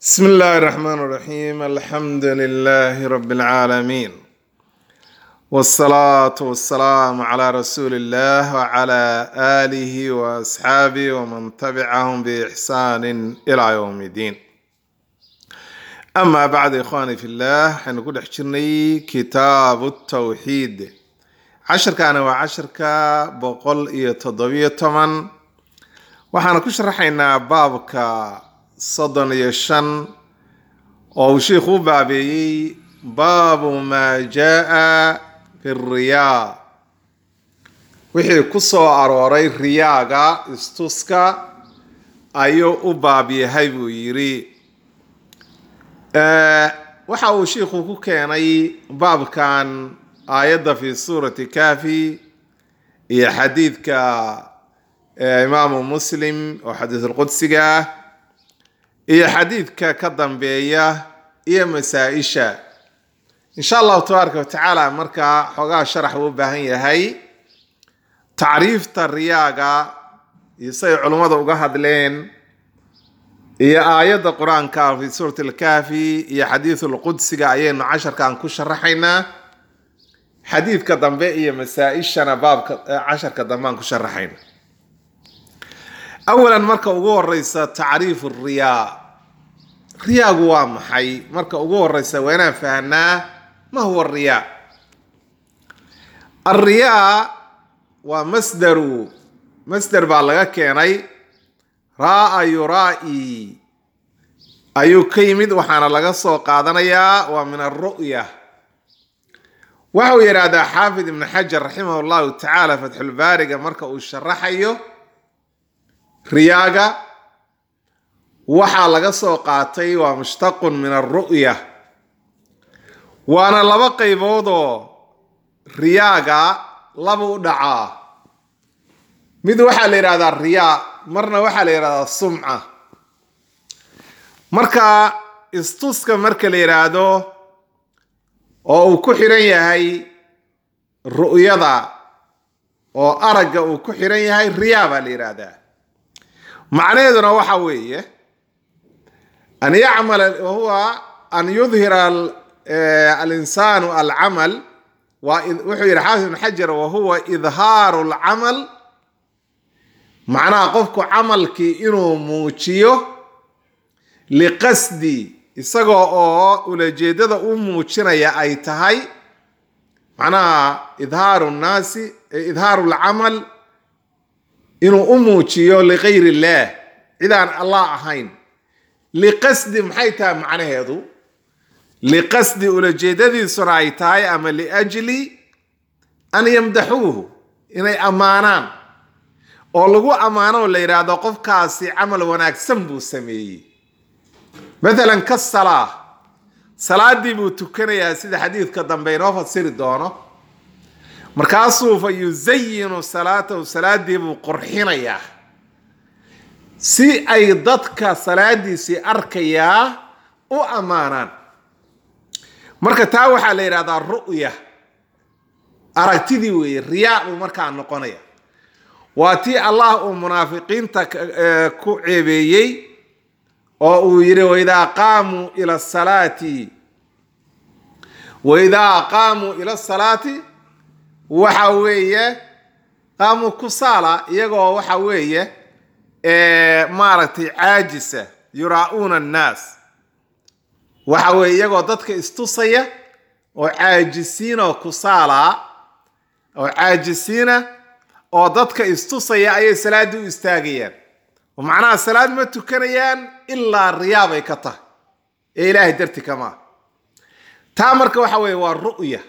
بسم الله الرحمن الرحيم الحمد لله رب العالمين والصلاة والسلام على رسول الله وعلى آله وأصحابه ومن تبعهم بإحسان إلى يوم الدين أما بعد إخواني في الله حنقول حجرني كتاب التوحيد عشر كان وعشر كا بقول يتضوية طبعا waxaan ku sharaxaynaa baabka soddon iyo shan oo uu sheikhu u baabeeyey baabu maa jaa fi riyaa wixii ku soo arooray riyaaga istuska ayuu u baab yahay buu yidhi waxa uu sheikhu ku keenay baabkan aayadda fi suurati kafi iyo xadiidka imaamu muslim oo xadiisulqudsiga ah iyo xadiidka ka dambeeya iyo masaa-isha insha allahu tabaaraka watacaala markaa xoogaa sharax uu u baahan yahay tacriifta riyaaga iyo siay culummada uga hadleen iyo aayadda qur-aanka fi suurati alkaafi iyo xadiisulqudsiga ayaynu casharkan ku sharaxaynaa xadiidka dambe iyo masaa-ishana baabka casharka dambe aan ku sharaxayna awalan marka ugu horeysa tacriifu riyaa riyaagu waa maxay marka ugu horeysa waa inaan fahnaa ma huwa riyaa alriyaa waa masdaru masder baa laga keenay raa yuraa-i ayuu ka yimid waxaana laga soo qaadanayaa waa min alru'ya waxa uu yidhaahdaa xaafid ibn xajar raximah llahu tacaala fatxulbaariga marka uu sharaxayo riyaaga waxaa laga soo qaatay waa mushtaqun min alru'ya waana laba qayboodoo riyaaga laba u dhacaa mid waxaa la yidhahdaa riyaa marna waxaa la yidhahdaa sumca marka istuska marka la yidhaahdo oo uu ku xiran yahay ru'yada oo aragga uu ku xiran yahay riyaa baa la yidhaahdaa macnaheeduna waxa weeye an yacmala wahuwa an yudhira alinsaanu alcamal wuxuu yidhi xaafid ibn xajar wahuwa idhaaru alcamal macnaha qofku camalkii inuu muujiyo liqasdi isagoo oo ulajeedada u muujinaya ay tahay macnaha idhaaru nnaasi idhaaru alcamal inuu u muujiyo ligayr illaah cidaan allah ahayn liqasdi maxay tahay macnaheedu liqasdi ulajeedadiisuna ay tahay ama liajli an yamdaxuuhu inay ammaanaan oo lagu ammaano oo la yidhaahdo qofkaasi camal wanaagsan buu sameeyey mathalan ka salaa salaadii buu tukanayaa sida xadiidka dambe inoo fasiri doono markaasuu fa yusayinu salaatahu salaadii buu qurxinayaa si ay dadka salaadiisii arkayaa u ammaanaan marka taa waxaa la yidhahdaa ru'ya aragtidii weeye riyaa buu markaa noqonaya waa tii allah uu munaafiqiinta ku ceebeeyey oo uu yidhi waidaa qaamuu ila salaati waidaa qaamuu ila salaati waxa weeye qaamu kusaala iyagoo waxa weeye maaragtay caajisa yuraa-uuna annaas waxa weeye iyagoo dadka istusaya oo caajisiina oo kusaala oo caajisiina oo dadka istusaya ayay salaaddii u istaagayaan oo macnaha salaad ma tukanayaan ilaa riyaa bay ka tahay ee ilaahay darti kamaa taa marka waxa weeye waa ru'ya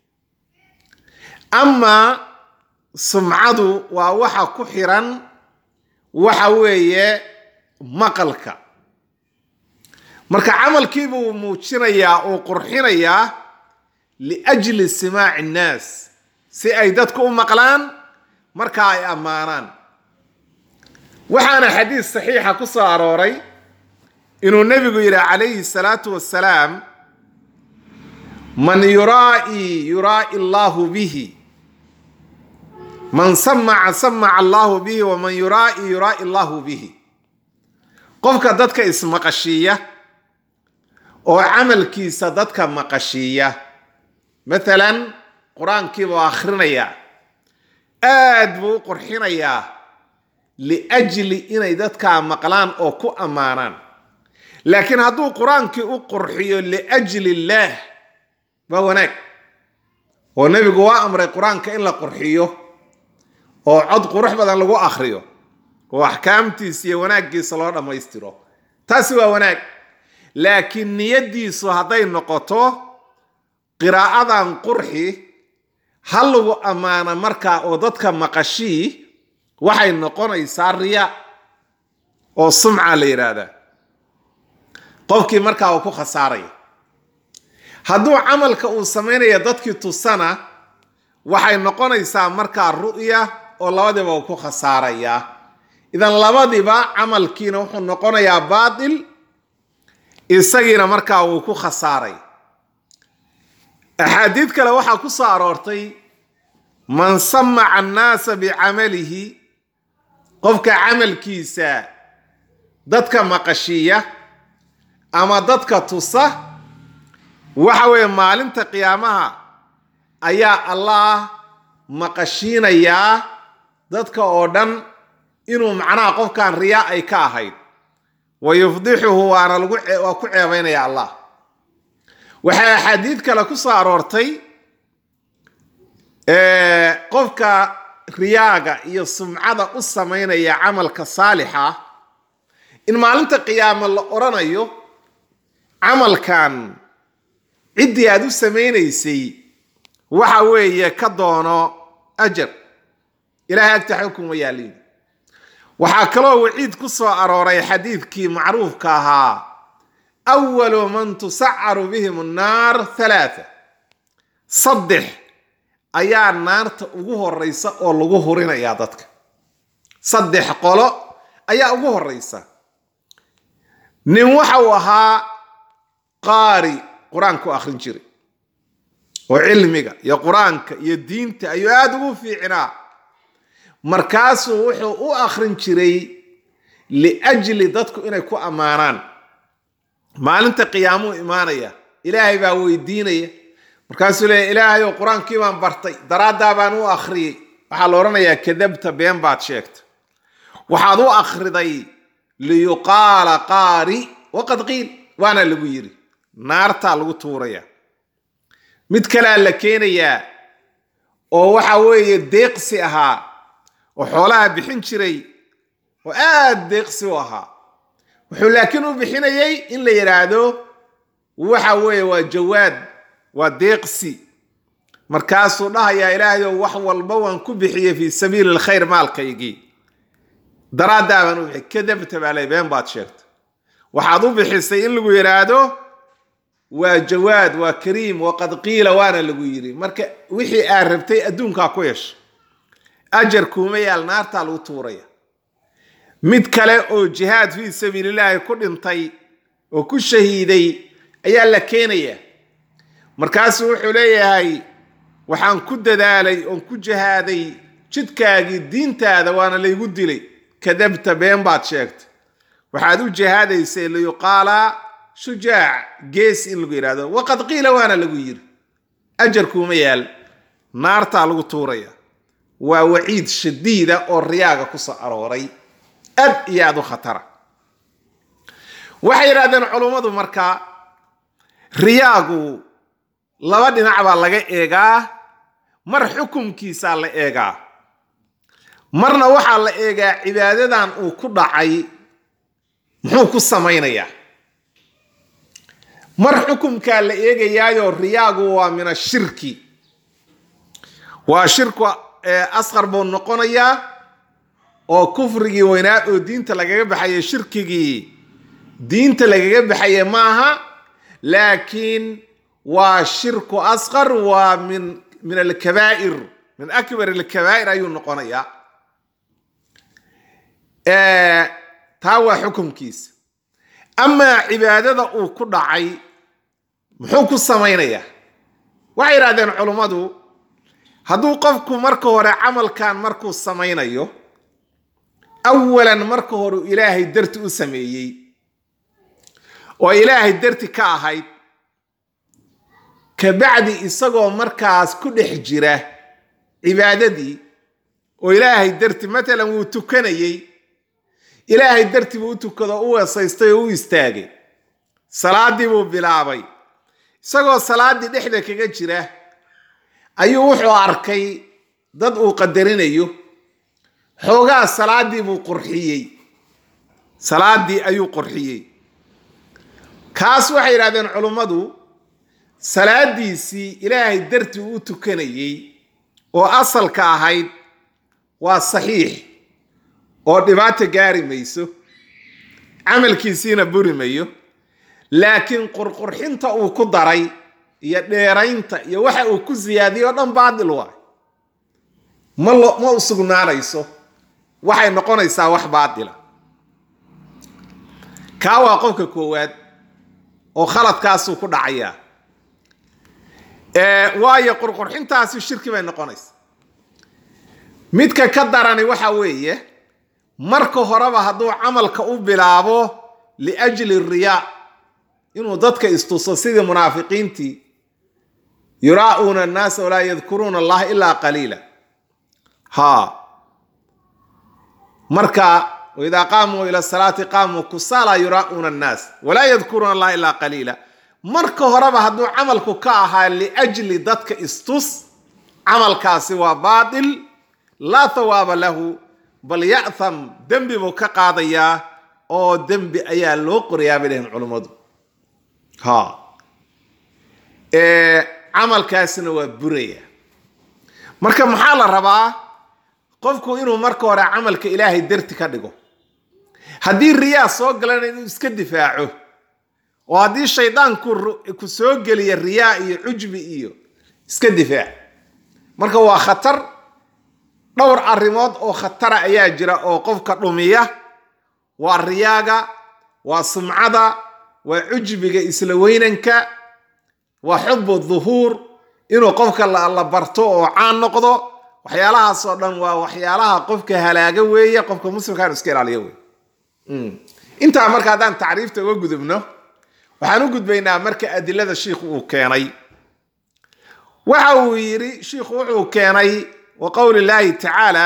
amaa sumcadu waa waxa ku xiran waxa weeye maqalka marka camalkiibuu muujinayaa uu qurxinayaa liajli simaaci innaas si ay dadku u maqlaan marka ay ammaanaan waxaana xadiis saxiixa ku soo arooray inuu nebigu yidhi calayhi salaatu wassalaam man yuraai yuraai allahu bihi man samaca samaca allahu bihi waman yuraai yuraai allahu bihi qofka dadka ismaqashiiya oo camalkiisa dadka maqashiiya matalan qur-aankiibuu akhrinayaa aad buu u qurxinayaa liajli inay dadkaa maqlaan oo ku ammaanaan laakiin hadduu qur-aankii u qurxiyo liajli illaah waa wanaag oo nebigu waa amray qur-aanka in la qurxiyo oo cod qurux badan lagu akhriyo oo axkaamtiisa iyo wanaaggiisa loo dhammaystiro taasi waa wanaag laakiin niyaddiisu hadday noqoto qiraa'adan qurxi ha lagu ammaano markaa oo dadka maqashii waxay noqonaysaa riya oo sumca la yidhaahdaa qofkii markaa uu ku khasaaraya hadduu camalka uu samaynaya dadkii tusana waxay noqonaysaa markaa ru'ya oo labadiiba uu ku khasaarayaa idan labadiba camalkiina wuxuu noqonayaa baatil isagiina markaa wuu ku khasaaray axaadiid kale waxaa ku soo aroortay man samaca annaasa bicamalihi qofka camalkiisa dadka maqashiiya ama dadka tusa waxa weeye maalinta qiyaamaha ayaa allah maqashiinayaa dadka oo dhan inuu macnaha qofkan riyaa ay ka ahayd wa yufdixuhu waana lagu waa ku ceebaynaya allah waxay axaadiid kale ku soo aroortay qofka riyaaga iyo sumcada u samaynaya camalka saalixa in maalinta qiyaamo la odhanayo camalkan ciddii aad u samaynaysay waxa weeye ka doono ajar ilahay agta xukuma yaaliin waxaa kaloo waciid ku soo arooray xadiidkii macruufka ahaa awalu man tusacaru bihim annaar halaatha saddex ayaa naarta ugu horeysa oo lagu hurinayaa dadka saddex qolo ayaa ugu horeysa nin waxa uu ahaa qaari qur-aanku akhrin jiray oo cilmiga iyo qur-aanka iyo diinta ayuu aada ugu fiicnaa markaasuu wuxuu u akhrin jiray liajli dadku inay ku ammaanaan maalinta qiyaamuu imaanaya ilaahay baa weydiinaya markaasuu leeya ilaahayow qur-aankii baan bartay daraaddaa baan u akhriyey waxaa la odhanayaa kadabta been baad sheegta waxaad u akhriday liyuqaala qaari waqad qiil waana lagu yidhi naartaa lagu tuuraya mid kalea la keenayaa oo waxa weeye deeqsi ahaa oo xoolaha bixin jiray oo aada deeqsi u ahaa wuxuu laakiin u bixinayay in la yidhaahdo waxa weeye waa jawaad waa deeqsi markaasuu dhahayaa ilaahayow wax walba waan ku bixiyey fii sabiili lkhayr maalkaygii daraaddaa baan u bixiyay kadabta baa ley been baad sheegtay waxaad u bixisay in lagu yidhaahdo waa jawaad waa kariim waqad qiila waana lagu yidhi marka wixii aad rabtay adduunkaa ku yeesha ajar kuuma yaal naartaa lagu tuuraya mid kale oo jihaad fii sabiilillaahi ku dhintay oo ku shahiiday ayaa la keenaya markaasuu wuxuu leeyahay waxaan ku dadaalay oon ku jihaaday jidkaagii diintaada waana laygu dilay kadabta been baad sheegtay waxaad u jihaadaysay liyuqaala shujaac gees in lagu yidhahdo waqad qiila waana lagu yidhi ajarkuuma yaal naartaa lagu tuuraya waa waciid shadiida oo riyaaga ku soo arooray aad iyo aad u khatara waxay yidhahdeen culummadu marka riyaagu laba dhinac baa laga eegaa mar xukumkiisaa la eegaa marna waxaa la eegaa cibaadadan uu ku dhacay muxuu ku samaynayaa mar xukumkaa la eegayaayo riyaagu waa min ashirki waa shirku asqar buu noqonayaa oo kufrigii weynaa oo diinta lagaga baxaye shirkigii diinta lagaga baxaye maaha laakiin waa shirku asqar waa min min alkabaa'ir min akbar alkabaa'ir ayuu noqonayaa taa waa xukumkiisa amaa cibaadada uu ku dhacay muxuu ku samaynayaa waxay yidhahdeen culummadu hadduu qofku marka hore camalkan markuu samaynayo awalan marka hore ilaahay darti u sameeyey oo ilaahay darti ka ahayd kabacdi isagoo markaas ku dhex jira cibaadadii oo ilaahay darti matalan wuu tukanayey ilaahay darti buu u tukado u weesaystay oo u istaagay salaaddii buu bilaabay isagoo salaaddii dhexda kaga jira ayuu wuxuu arkay dad uu qadarinayo xoogaa salaaddii buu qurxiyey salaaddii ayuu qurxiyey kaas waxay yidhahdeen culummadu salaadiisii ilaahay dartii u tukanayey oo asalka ahayd waa saxiix oo dhibaato gaari mayso camalkiisiina buri mayo laakiin qurqurxinta uu ku daray iyo dheeraynta iyo waxa uu ku siyaadiyey oo dhan baadil waay ma lo ma u sugnaanayso waxay noqonaysaa wax baadila kaa waa qofka koowaad oo khaladkaasuu ku dhacayaa waayo qurqurxintaasi shirki bay noqonaysa midka ka darani waxa weeye marka horeba hadduu camalka u bilaabo liajli riyaa inuu dadka istuso sidii munaafiqiintii yuraa'uuna annaasa walaa yadkuruuna allaha ilaa qaliila ha marka waidaa qaamuu ila salaati qaamuu kusaala yuraa'uuna annaas walaa yadkuruuna allaha ilaa qaliila marka horeba hadduu camalku ka ahaa liajli dadka istus camalkaasi waa baatil laa thawaaba lahu bal ya'tham dembi buu ka qaadayaa oo dembi ayaa loo qorayaa bay dhaheen culummadu ha camalkaasina waa buraya marka maxaa la rabaa qofku inuu marka hore camalka ilaahay darti ka dhigo haddii riyaa soo galana inuu iska difaaco oo haddii shaydaanku ku soo geliya riyaa iyo cujbi iyo iska difaac marka waa khatar dhowr arrimood oo khatara ayaa jira oo qofka dhumiya waa riyaaga waa sumcada waa cujbiga isla weynanka waa xubu duhuur inuu qofka la barto oo caan noqdo waxyaalahaas oo dhan waa waxyaalaha qofka halaaga weeye qofka muslimka inu iska ilaaliyo wey intaa marka haddaan tacriifta uga gudubno waxaan u gudbaynaa marka adilada shiikhu uu keenay waxa uu yidhi shiikhu wuxuu keenay wa qowli llaahi tacaala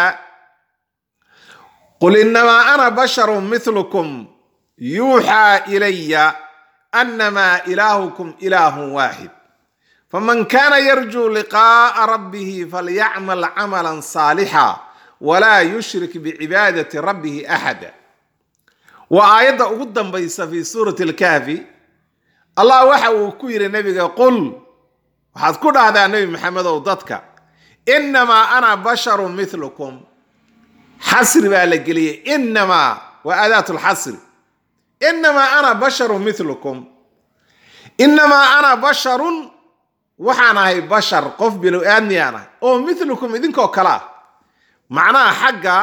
qul inamaa ana basharu milukum yuuxaa ilaya annamaa ilaahukum ilaahun waaxid faman kaana yarjuu liqaa'a rabbihi falyacmal camalan saalixa walaa yushrik bicibaadati rabbihi axada waa aayadda ugu dambaysa fi suurati alkahfi allah waxa uu ku yidhi nebiga qul waxaad ku dhahdaa nebi maxamedow dadka innamaa ana basharun milukum xasri baa la geliyey innamaa waa aadaat lxasri innamaa ana basharun milukum innamaa ana basharun waxaan ahay bashar qof bilow aadmiyaan ahay oo milukum idinkoo kale ah macnaha xagga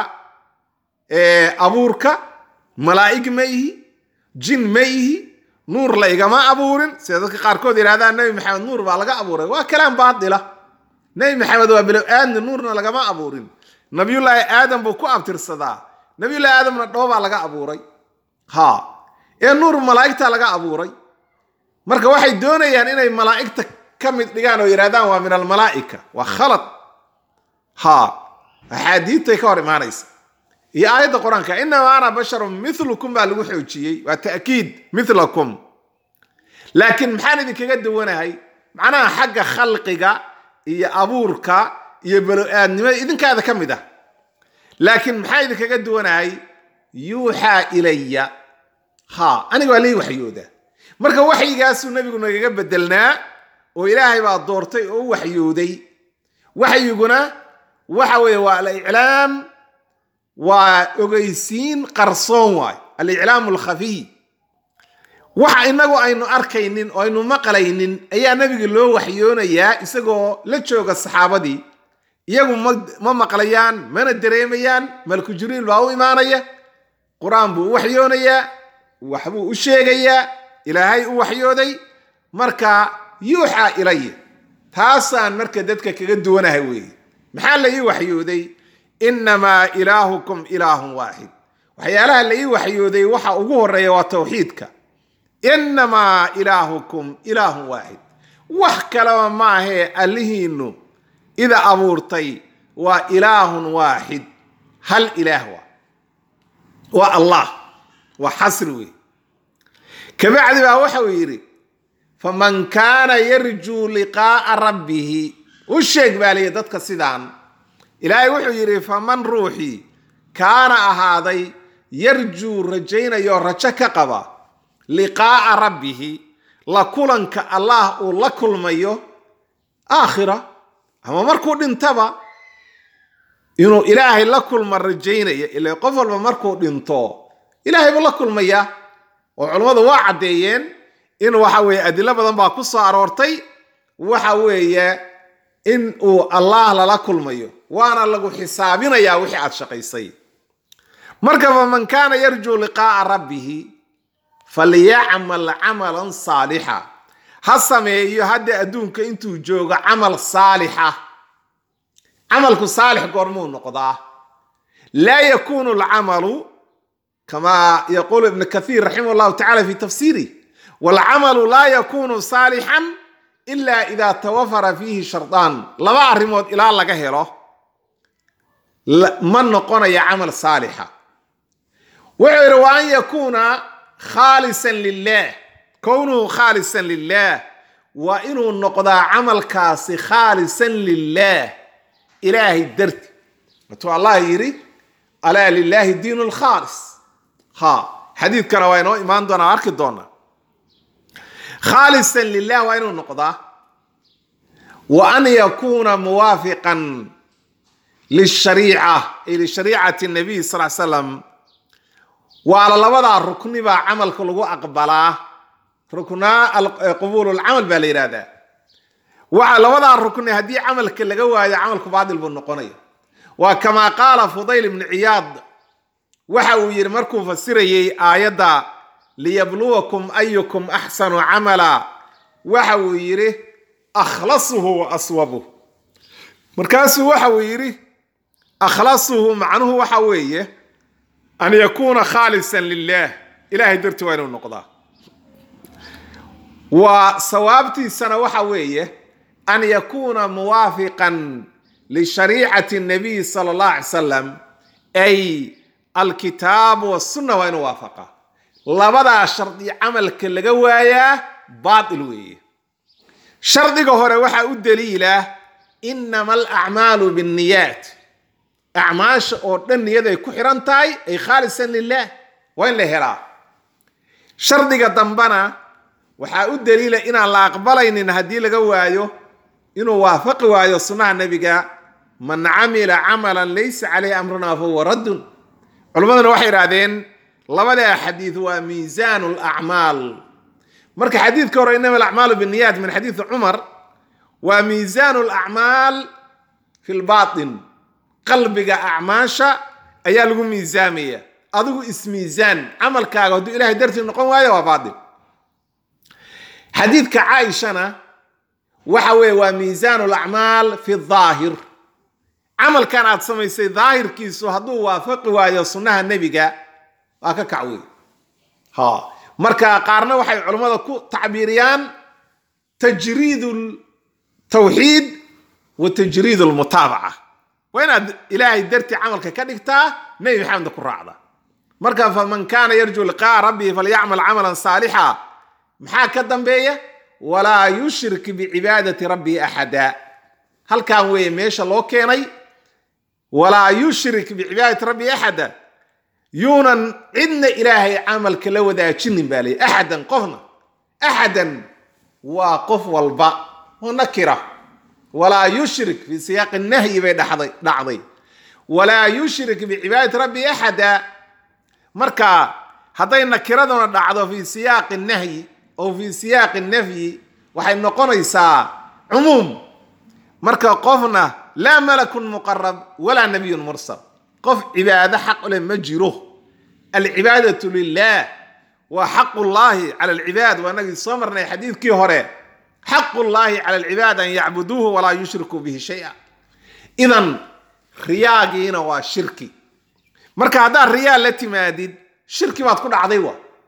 abuurka malaa'ig ma ihi jin ma ihi nuur la igama abuurin sida dadka qaarkood yidhahdaan nebi maxamed nuur baa laga abuuray waa kalaam baatila nebi maxamed waa bilow aadmi nuurna lagama abuurin nabiyullaahi aadam buu ku abtirsadaa nabiyullahi aadamna dhoobaa laga abuuray ha ee nuur malaa'igta laga abuuray marka waxay doonayaan inay malaa'igta ka mid dhigaan oo yidhahdaan waa min almalaa'ika waa khalad ha axaadiidtay ka hor imaanaysa iyo aayadda qur-aanka inamaa ana basharun milukum baa lagu xoojiyey waa ta'kiid milakum laakiin maxaan idinkaga duwanahay macnaha xagga khalqiga iyo abuurka iyo balo-aadnimada idinkaada ka mid ah laakiin maxaa idinkaga duwanahay yuuxaa ilaya ha aniga waa lii waxyooda marka waxyigaasuu nebigu nagaga bedelnaa oo ilaahay baa doortay oo u waxyooday waxyiguna waxa weeye waa aliclaam waa ogeysiin qarsoon waay aliclaamu alkhafiy waxa inagu aynu arkaynin oo aynu maqlaynin ayaa nebiga loo waxyoonayaa isagoo la jooga saxaabadii iyagu ma maqlayaan mana dareemayaan malku jibriil baa u imaanaya qur-aan buu u waxyoonayaa waxbuu u sheegayaa ilaahay u waxyooday marka yuuxaa ilaya taasaan marka dadka kaga duwanahay weeye maxaa la ii waxyooday innamaa ilaahukum ilaahun waaxid waxyaalaha la ii waxyooday waxa ugu horeeya waa tawxiidka inamaa ilaahukum ilaahun waaxid wax kaleba maahee allihiinnu ida abuurtay waa ilaahun waaxid hal ilaah waa waa allah waa xasri wey kabacdi baa waxa uu yidhi faman kaana yarjuu liqaa'a rabbihi u sheeg baa liyi dadka sidaan ilaahay wuxuu yidhi faman ruuxii kaana ahaaday yarjuu rajaynayo rajo ka qaba liqaa'a rabbihi la kulanka allah uu la kulmayo aakhira ama markuu dhintaba inuu ilaahay la kulma rajaynaya ila qof walba markuu dhinto ilaahay buu la kulmaya oo culammadu waa caddeeyeen in waxa weeye adilo badan baa ku soo aroortay waxa weeye in uu allah lala kulmayo waana lagu xisaabinayaa wixii aad shaqaysay marka faman kaana yarjuu liqaa'a rabbihi falyacmal camalan saalixa ha sameeyo hadda adduunka intuu joogo camal saalixa camalku saalix goormuu noqdaa laa yakunu alcamalu kama yaquulu ibn kathiir raximah llahu tacala fi tafsiirih walcamalu laa yakunu saalixan ila ida tawafara fiihi shardaan laba arrimood ilaa laga helo ma noqonaya camal saalixa wuxuu yidhi wa an yakuuna khaalisan lilah kownuhu khaalisan lilah waa inuu noqdaa camalkaasi khaalisan lilah ilaahay darti watuu allah yidhi alaa lilaahi diin lkhaalis ha xadiidkana waa inoo imaan doonaa arki doonaa khaalisan lilah waa inuu noqdaa wa an yakuuna muwaafiqan lishariica ay lishariicati nabiy sal slam waala labadaa rukni baa camalka lagu aqbalaa ruknaa qubuul lcamal baa la yidhahdaa waxa labadaa rukni haddii camalka laga waayo camalku baadil buu noqonaya waa kamaa qaala fudayl ibnu ciyaad waxa uu yidhi markuu fasirayey aayadda liyabluwakum ayukum axsanu camala waxa uu yidhi akhlasuhu wa aswabuh markaasuu waxa uu yidhi akhlasuhu macnuhu waxa weeye an yakuuna khaalisan lilah ilahay dartii waa inuu noqdaa waa sawaabtiisana waxa weeye an yakuuna muwaafiqan lishariicati nabiy sala allah alay salam ay alkitaabu wasunna waa inuu waafaqa labadaa shardi camalka laga waayaa baatil weeye shardiga hore waxaa u daliila inama alacmaalu binniyaat acmaasha oo dhan niyad ay ku xiran tahay ay khaalisan lilah waa in la helaa shardiga dambana waxaa u daliila inaan la aqbalaynin haddii laga waayo inuu waafaqi waayo sunnaha nebiga man camila camalan laysa caleyhi amruna fahuwa raddun culimmaduna waxay idhaahdeen labadaa xadiid waa miisaanu lacmaal marka xadiidka hore inama alacmaalu binniyaat min xadiidi cumar waa miisaanu lacmaal fi lbatin qalbiga acmaasha ayaa lagu miisaamaya adigu ismiisaan camalkaaga hadduu ilahay dartii noqon waayo waa baatil xadiidka caaishana waxa weeye waa miisaanu lacmaal fi daahir camalkan aad samaysay daahirkiisu hadduu waafaqi waayo sunnaha nebiga waa ka kac wey ha marka qaarna waxay culammada ku tacbiiriyaan tajriid tawxiid wa tajriid lmutaabaca waa inaad ilaahay dartii camalka ka dhigtaa nebi maxameda ku raacda marka faman kaana yarjuu liqaa'a rabbihi falyacmal camalan saalixa maxaa ka dambeeya walaa yushrik bicibaadati rabbihi axada halkan weeye meesha loo keenay walaa yushrik bicibaadati rabbihi axada yuunan cidna ilaahay camalka la wadaajinin baa leey axadan qofna axadan waa qof walba oo nakira walaa yushrik fi siyaaqi nahyi bay dhacday dhacday walaa yushrik bicibaadati rabbihi axada marka hadday nakiraduna dhacdo fi siyaaqi nahyi oo fi siyaaqi nafyi waxay noqonaysaa cumuum marka qofna laa malakun muqarab walaa nabiyun mursal qof cibaado xaq u leh ma jiro alcibaadatu lilah waa xaqu llahi cala alcibaad waa inagii soo marnay xadiidkii hore xaqu llahi cala alcibaad an yacbuduuhu walaa yushrikuu bihi shaya idan riyaagiina waa shirki marka haddaad riyaa la timaadid shirki baad ku dhacday wa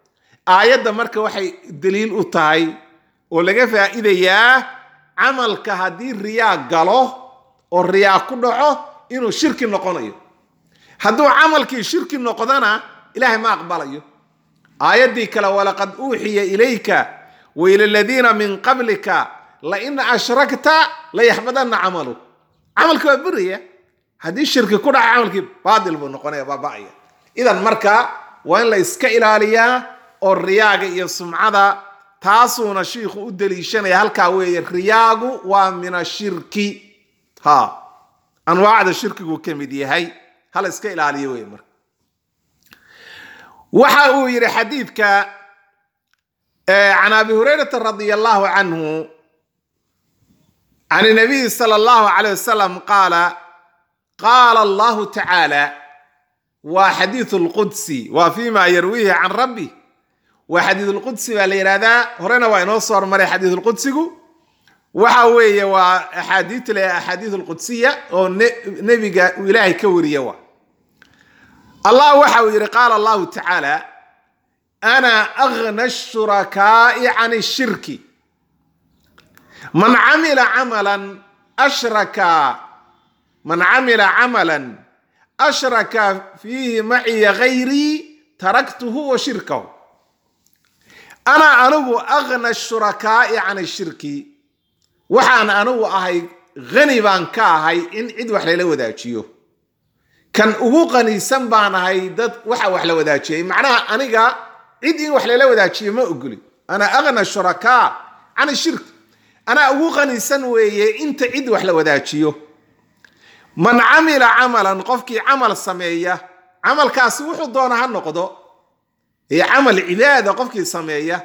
aayadda marka waxay daliil u tahay oo laga faa'iidayaa camalka haddii riyaa galo oo riyaa ku dhaco inuu shirki noqonayo hadduu camalkii shirki noqdona ilaahay ma aqbalayo aayaddii kale walaqad uuxiya ilayka waila ladiina min qablika lain ashrakta layaxbadanna camalu camalki waa buraya haddii shirki ku dhaca camalkii baatil buu noqonaya baaba'aya idan marka waa in la iska ilaaliyaa oo riyaaga iyo sumcada taasuuna shiikhu u daliishanaya halkaa weeye riyaagu waa min ashirki ha anwaacda shirkigu ka mid yahay hala iska ilaaliyo wey marka waxa uu yidhi xadiidka can abi hurayrata radia allahu canhu can nabiyi sala allahu alayh wasalam qaala qaala allahu tacaala waa xadiidu lqudsi waa fima yarwiihi can rabbi waa xadiid lqudsi baa la yidhahdaa horena waa inoo soo hormaray xadiid lqudsigu waxa weeye waa axaadiit le axaadiid lqudsiya oo nebiga uu ilaahay ka wariya wa allah waxa uu yidhi qaala allahu tacaala ana agna shurakaa'i can shirki man camila camalan ashraka man camila camalan ashraka fiihi maciya gayrii taraktuhu wa shirkahu ana anigu agna shurakaa'i can shirki waxaan anigu ahay hani baan ka ahay in cid wax lala wadaajiyo kan ugu qaniisan baan ahay dad waxa wax la wadaajiyay macnaha aniga cid in wax lala wadaajiyo ma ogoli ana agna shurakaa can shirki anaa ugu qaniisan weeye inta cid wax la wadaajiyo man camila camalan qofkii camal sameeya camalkaasi wuxuu doona ha noqdo ee camal cibaada qofkii sameeya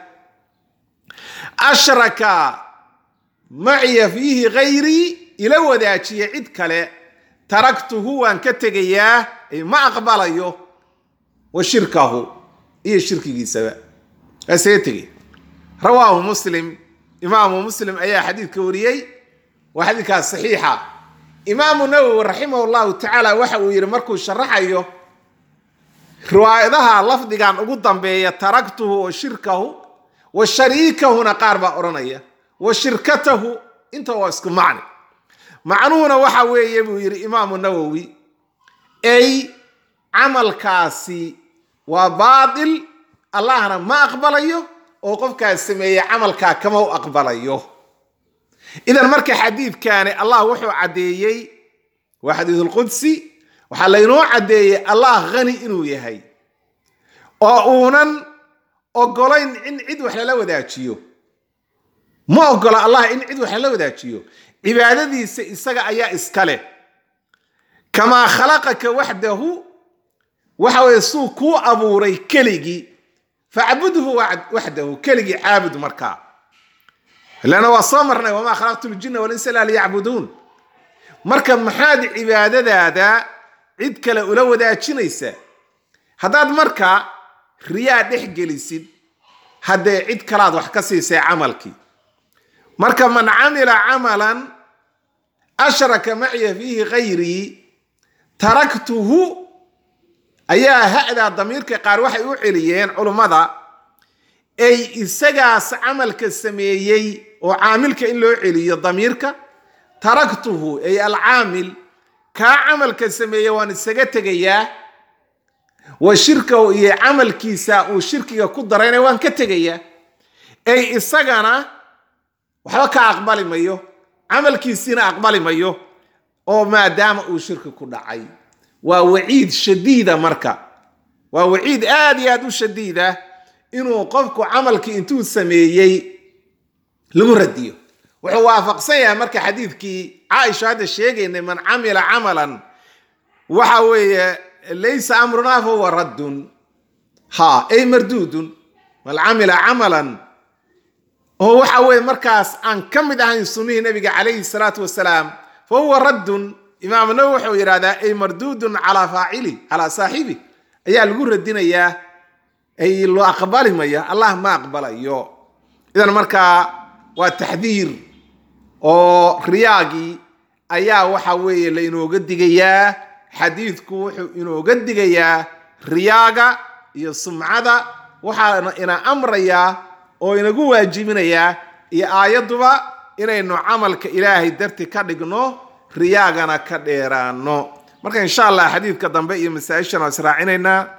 ashraka maciya fiihi gayrii ila wadaajiya cid kale taraktuhu waan ka tegayaa ma aqbalayo wa shirkahu iyo shirkigiisaba waa isaga tegay rawaahu muslim imaamu muslim ayaa xadiidka wariyey waa xadiidkaas saxiixa imaamu nawowi raximah llahu tacaala waxa uu yidhi markuu sharaxayo riwaayadaha lafdigan ugu dambeeya taraktuhu wa shirkahu wa shariikahuna qaar baa odhanaya wa shirkatahu inta waa isku macni macnuhuna waxa weeye buu yidhi imaamu nawowi ay camalkaasi waa baatil allahna ma aqbalayo oo qofkaas sameeyey camalkaa kama u aqbalayo idan marka xadiidkaani allah wuxuu caddeeyey waa xadiidulqudsi waxaa laynoo caddeeyey allah hani inuu yahay oo uunan ogolayn in cid wax lala wadaajiyo ma ogola allah in cid wax lala wadaajiyo cibaadadiisa isaga ayaa iska leh kamaa khalaqaka waxdahu waxa weye suu kuu abuuray keligii facbudhu waxdahu keligii caabud markaa ilana waa soo marnay wamaa khalaqtu ljina walinsa ila liyacbuduun marka maxaad cibaadadaada cid kale ula wadaajinaysaa haddaad marka riyaa dhex gelisid haddee cid kalaad wax ka siisay camalkii marka man camila camalan ashraka maciya fiihi gayrii taraktuhu ayaa ha'daa damiirka qaar waxay u celiyeen culummada ay isagaas camalka sameeyey oo caamilka in loo celiyo damiirka taraktuhu ay alcaamil kaa camalka sameeye waan isaga tegayaa wa shirkahu iyo camalkiisa uu shirkiga ku darayna waan ka tegayaa ay isagana waxba ka aqbali mayo camalkiisiina aqbali mayo oo maadaama uu shirki ku dhacay waa waciid shadiida marka waa waciid aad iyo aad u shadiida inuu qofku camalkii intuu sameeyey lagu radiyo wuxuu waafaqsan yahay marka xadiidkii caaisha hadda sheegaynay man camila camalan waxa weeye laysa amrunaa fahuwa raddun ha ay marduudun man camila camalan oo waxa weeye markaas aan ka mid ahayn sunnihii nabiga calayhi salaatu wasalaam fa huwa raddun imaam nawowi wuxuu yidhahdaa ay marduudun calaa faacili calaa saaxibi ayaa lagu radinayaa ay loo aqbali maya allah ma aqbalayo idan markaa waa taxdiir oo riyaagii ayaa waxa weeye la inooga digayaa xadiidku wuxuu inooga digayaa riyaaga iyo sumcada waxaana ina amrayaa oo inagu waajibinayaa iyo aayadduba inaynu camalka ilaahay darti ka dhigno riyaagana ka dheeraano marka insha allah xadiidka dambe iyo masaa-ishan waa israacinaynaa